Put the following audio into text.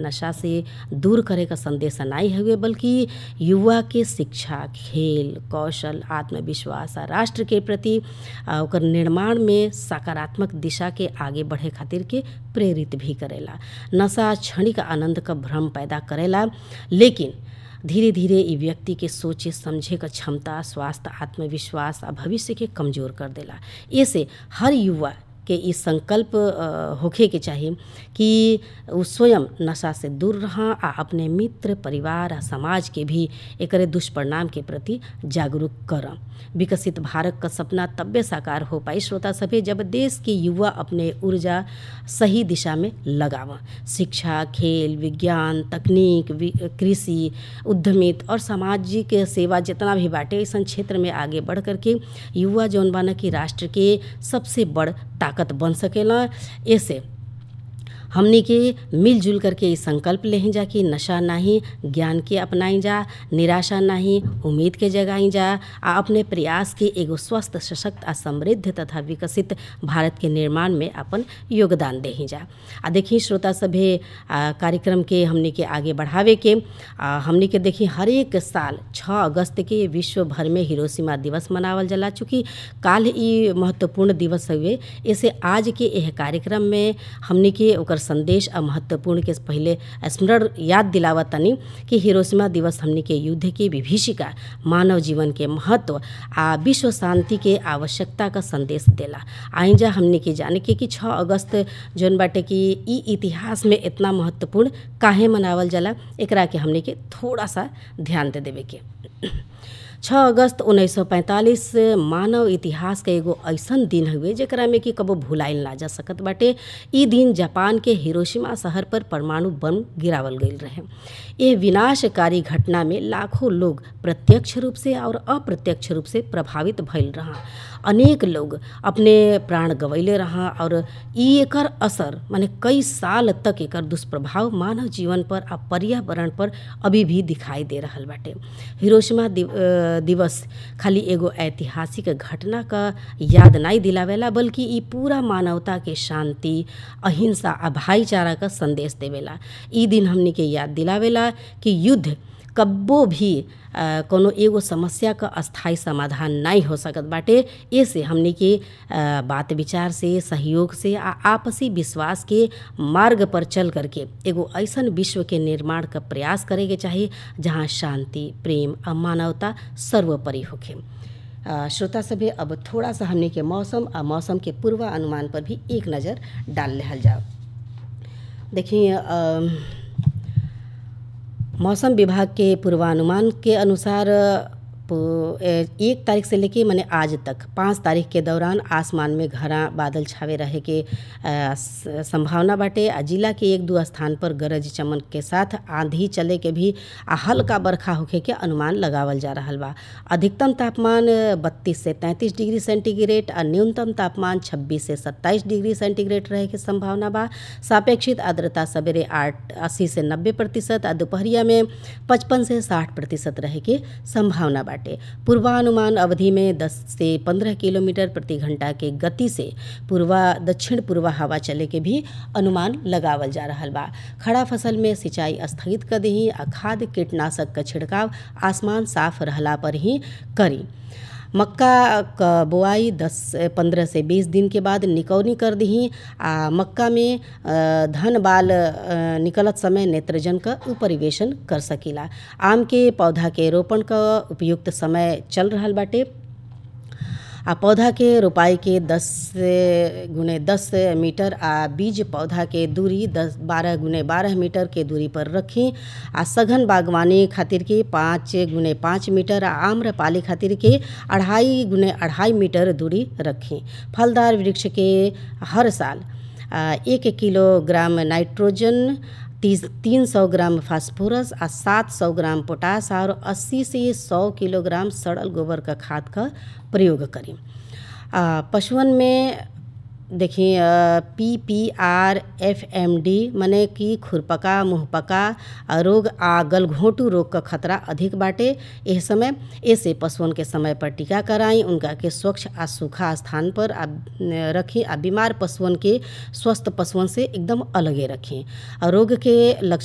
नशा से दूर करे क संदेश नाई हउवे बल्कि युवा के शिक्षा खेल कौशल आत्मविश्वास आ राष्ट्र के प्रति आ, ओकर निर्माण में सकारात्मक दिशा के आगे बढ़े खातिर के प्रेरित भी करेला नशा क्षणिक आनंद क भ्रम पैदा करेला लेकिन धीरे धीरे इ व्यक्ति के सोचे समझे क क्षमता स्वास्थ्य आत्मविश्वास आ भविष्य के कमजोर कर देला एसे हर युवा के इ संकल्प अ, होखे के चाही कि उ स्वयं नशा से दूर रहा आ अपने मित्र परिवार आ समाज के भी एकरे दुष्परिणाम के प्रति जागरूक करम विकसित भारत क सपना तब्बे साकार हो पाई श्रोता सभे जब देश के युवा अपने ऊर्जा सही दिशा में लगाव शिक्षा खेल विज्ञान तकनीक वि- कृषि उद्यमित और सामाजिक सेवा जितना भी बाटे ऐसन क्षेत्र में आगे बढ़ करके युवा जौन बाना कि राष्ट्र के सबसे बड़ ताकत बन सकेला ऐसे हमनी के मिलजुल करके ई संकल्प लेही जा कि नशा नाही ज्ञान के अपनाई जा निराशा नाही उम्मीद के जगाई जा आ अपने प्रयास के एगो स्वस्थ सशक्त आ समृद्ध तथा विकसित भारत के निर्माण में अपन योगदान देही जा आ देखी श्रोता सभे आ, कार्यक्रम के हमनी के आगे बढ़ावे के आ, हमनी के देखी हर एक साल 6 अगस्त के विश्व भर में हिरोशिमा दिवस मनावल जाला चूँकि काल ई महत्वपूर्ण दिवस हउवे ऐसे आज के एह कार्यक्रम में हमनी के ओकर संदेश आ महत्वपूर्ण के पहिले स्मरण याद दिलावत तनी कि हिरोशिमा दिवस हमनी के युद्ध के विभीषिका मानव जीवन के महत्व आ विश्व शांति के आवश्यकता का संदेश देला आइजा हमनी के जाने के कि 6 अगस्त जौन बाटे कि ई इतिहास में इतना महत्वपूर्ण काहे मनावल जाला एकरा के हमनी के थोड़ा सा ध्यान दे देवे के 6 अगस्त 1945 मानव इतिहास के एगो ऐसन दिन हउवे जेकरा में कि कबो भुलाइल ना जा सकत बाटे ई दिन जापान के हिरोशिमा शहर पर परमाणु बम गिरावल गईल रहे यह विनाशकारी घटना में लाखों लोग प्रत्यक्ष रूप से और अप्रत्यक्ष रूप से प्रभावित भइल रहा अनेक लोग अपने प्राण गंवैले रहा और ई एकर असर माने कई साल तक एकर दुष्प्रभाव मानव जीवन पर आ पर्यावरण पर अभी भी दिखाई दे रहल बाटे हिरोशिमा दिव, अ, दिवस खाली एगो ऐतिहासिक घटना का याद नहीं दिलावेला बल्कि ई पूरा मानवता के शांति अहिंसा आ भाईचारा का संदेश देवेला ई दिन हमनी के याद दिलावेला कि युद्ध कब्बो भी आ, कोनो एगो समस्या का अस्थाई समाधान नहीं हो सकत बाटे ऐसे हमनी के आ, बात विचार से सहयोग से आ आपसी विश्वास के मार्ग पर चल करके एगो ऐसन विश्व के निर्माण का प्रयास करे के चाही जहाँ शांति प्रेम आ मानवता सर्वोपरि होखे आ, श्रोता सभे अब थोड़ा सा हमनी के मौसम आ मौसम के पूर्वानुमान पर भी एक नज़र डाल लेहल जाओ देखिए अम, मौसम विभाग के पूर्वानुमान के अनुसार पु- ए- एक तारीख से लेके माने आज तक पाँच तारीख के दौरान आसमान में घना बादल छावे रहे के आ, स- संभावना बाटे आ जिला के एक दो स्थान पर गरज चमन के साथ आंधी चले के भी आ हल्का बरखा होखे के अनुमान लगावल जा रहल बा अधिकतम तापमान बत्तीस से तैंतीस डिग्री सेंटीग्रेड आ न्यूनतम तापमान छब्बीस से सत्ताईस डिग्री सेंटीग्रेड रहे के संभावना बा सापेक्षित आर्द्रता सवेरे आठ अस्सी से नब्बे प्रतिशत आ दोपहरिया में पचपन से साठ प्रतिशत रहे के संभावना बाटे पूर्वानुमान अवधि में 10 से 15 किलोमीटर प्रति घंटा के गति से पूर्वा दक्षिण पूर्वा हवा चले के भी अनुमान लगावल जा रहल बा खड़ा फसल में सिंचाई स्थगित कर दही आ खाद कीटनाशक का छिड़काव आसमान साफ रहला पर ही करी मक्का क बोआई 10 पंद्रह से 20 दिन के बाद निकौनी कर दही आ मक्का में अ, धन बाल अ, निकलत समय नेत्रजन का उपरिवेशन कर सकीला आम के पौधा के रोपण का उपयुक्त समय चल रहल बाटे आ पौधा के रोपाई के 10 से गुने 10 मीटर आ बीज पौधा के दूरी 10 12 गुने 12 मीटर के दूरी पर रखी आ सघन बागवानी खातिर के 5 गुने 5 मीटर आ आम्रपाली खातिर के अढ़ाई गुने अढ़ाई मीटर दूरी रखी फलदार वृक्ष के हर साल आ, एक किलोग्राम नाइट्रोजन तीस तीन सौ ग्राम फास्फोरस आ सात सौ ग्राम पोटास और अस्सी से सौ किलोग्राम सड़ल गोबर का खाद का प्रयोग करी आ, पशुअन में देखिए P P R F M D मने कि खुरपका मुँहपका आ, रोग आ गलघोंटू रोग का खतरा अधिक बाटे एह समय ऐसे पशुअन के समय पर टीका कराई उनका के स्वच्छ आ सूखा स्थान पर आ रखी आ बीमार पशुअन के स्वस्थ पशुअन से एकदम अलगे रखें आ रोग के लक्षण